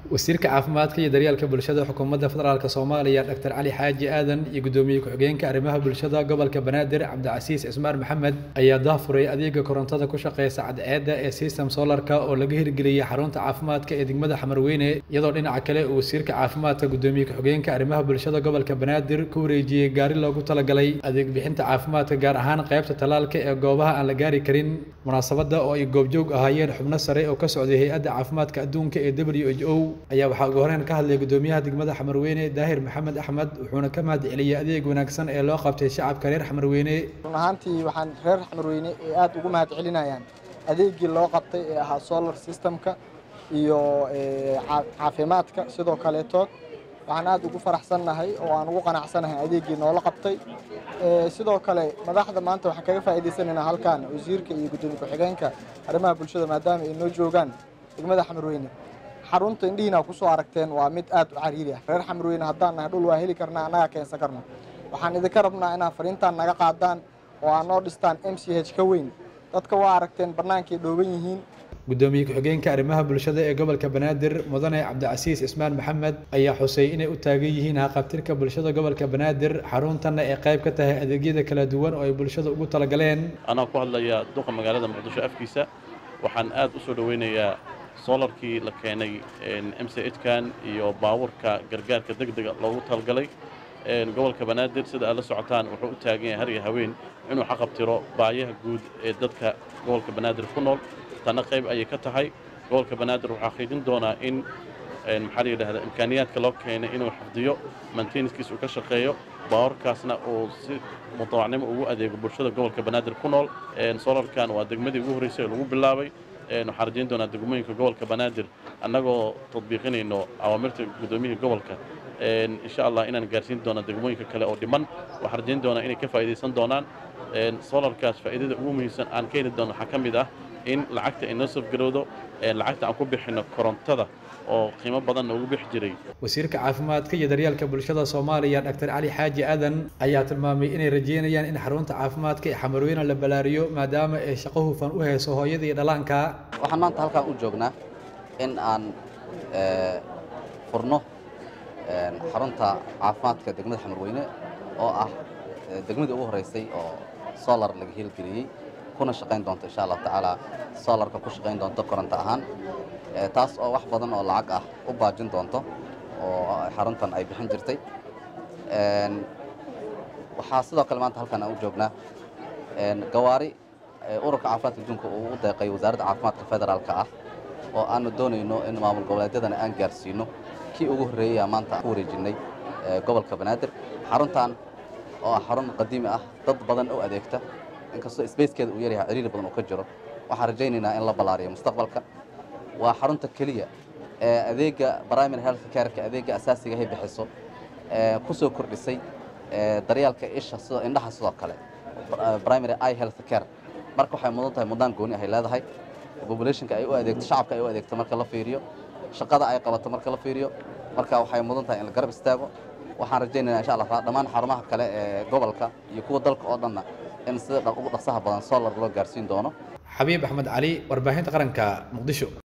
wasiirka caafimaadka iyo daryeelka bulshada xukuumadda federaalk soomaaliya dr cali xaaji aadan iyo guddoomiye ku-xigeenka arrimaha bulshada gobolka banaadir cabdicasiis cismaan maxamed ayaa daafuray adeega korontada ku shaqeysa cadceedda ee system solarka oo laga hirgeliyey xarunta caafimaadka ee degmada xamarweyne iyadoo dhinaca kale uu wasiirka caafimaadka guddoomiye ku-xigeenka arrimaha bulshada gobolka banaadir ku wareejiyey gaari loogu talagalay adeeg bixinta caafimaadka gaar ahaan qaybta tallaalka ee goobaha aan la gaari karin munaasabadda oo ay goobjoog ahaayeen xubno sare oo ka socday hay-adda caafimaadka adduunka ee w h o ayaa waxaa ugu horeyn ka hadlay guddoomiyaha degmada xamarweyne daahir maxamed axmed wuxuuna ka mahad celiyey adeeg wanaagsan ee loo qabtay shacabka reer xamarweyne run ahaantii waxaan reer xamarweyne ee aada ugu mahad celinayaan adeegii loo qabtay ee ahaa solar systemka iyo caafimaadka sidoo kaleetood waxaan aada ugu faraxsannahay oo aan ugu qanacsanahay adeegii noola qabtay sidoo kale madaxda maanta waxaan kaga faa'iidaysanaynaa halkan wasiirka iyo guddoomiye ku-xigeenka arrimaha bulshada maadaama ay noo joogaan degmada xamarweyne xarunta indhihiina kusoo aragteen waa mid aad u cariiri ah reer xamarweyne haddaan nahay dhul waa heli karnaa annagaa keensan karno waxaan idinka rabnaa inaad fariintaan naga qaadaan oo aad noo dhistaan m c h ka weyn dadka waa aragteen bannaankay dhooban yihiin guddoomiye ku-xigeenka arrimaha bulshada ee gobolka banaadir mudane cabdicasiis cismaan maxamed ayaa xusay inay u taagan yihiin haqabtirka bulshada gobolka banaadir xaruntanna ay qayb ka tahay adeegyada kala duwan oo ay bulshada ugu talagaleen anaa ku hadlaya duqa magaalada muqdisho afkiisa waxaan aad u soo dhoweynayaa solarkii la keenay m c hkan iyo baabuurka gargaarka deg dega loogu talgalay gobolka banaadir sida aad la socotaan wuxuu u taagan yahay har iyo haween inuu xaqabtiro baayaha guud ee dadka gobolka banaadir ku nool tanna qayb ayay ka tahay gobolka banaadir wuxuu xaqiijin doonaa in maxaa la yidhahda imkaaniyaadka loo keenay inuu xafdiyo manteiniskiis uu ka shaqeeyo baawarkaasna uu si mutawacnimo ugu adeego bulshada gobolka banaadir ku nool solarkan waa degmadii ugu horreysay ee lagu bilaabay waxaan rajayn doonaa degmooyinka gobolka banaadir annagoo tadbiiqinayno awaamirta guddoomiyihii gobolka insha allah inaan gaarsiin doono degmooyinka kale oo dhiman waxaan rajayn doonaa inay ka faa'iidaysan doonaan solarkaas faa'iidada ugu muhiimsan aan ka heli doono waxaa ka mid ah in lacagta ay noo safgarowdo lacagta aan ku bixinno korontada oo qiimo badanna ugu bixi jiray wasiirka caafimaadka iyo daryeelka bulshada soomaaliya dr cali xaaji aadan ayaa tilmaamay inay rajeynayaan in xarunta caafimaadka ee xamarweyne la ballaariyo maadaama ay shaqo hufan u hayso hooyada iyo dhallaanka waxaan maanta halkaan u joognaa in aan furno xarunta caafimaadka degmada xamarweyne oo ah degmadii ugu horreysay oo solar laga hirgeliyey kuna shaqayn doonto insha allahu tacaala solarka ku shaqayn doonto koronto ahaan taas oo wax badan oo lacag ah u baajin doonto oo xaruntan ay bixin jirtay waxaa sidoo kale maanta halkan aan u joognaa gawaari ururka caafimaadka adduunka uu u deeqay wasaaradda caafimaadka federaalka ah oo aanu doonayno in maamul goboleedyadana aan gaarsiino kii ugu horreeyaya maanta ku wareejinnay gobolka banaadir xaruntan oo ah xarun qadiimi ah dad badan u adeegta inkastoo sbacekeeda uu yaryahay ciriiri badan uu ka jiro waxaan rajaynaynaa in la ballaariyo mustaqbalka waa xarunta keliya ee adeegga primary health careka adeegga asaasiga hay bixiso ee ku soo kordhisay daryeelka isha sidoo indhaha sidoo kale primary eye health care marka waxay mudan tahay mudaan gooni ahay leedahay populationka ay u adeegto shacabka ay u adeegto marka la fiiriyo shaqada ay qabato marka la fiiriyo marka waxay mudan tahay in la garab istaago waxaan rajaynaynaa insha allah dhammaan xarumaha kale ee gobolka iyo kuwa dalka oo dhanna in sida ugu dhaqsaha badan solar loo gaarsiin doono xabiib axmed cali warbaahinta qaranka muqdisho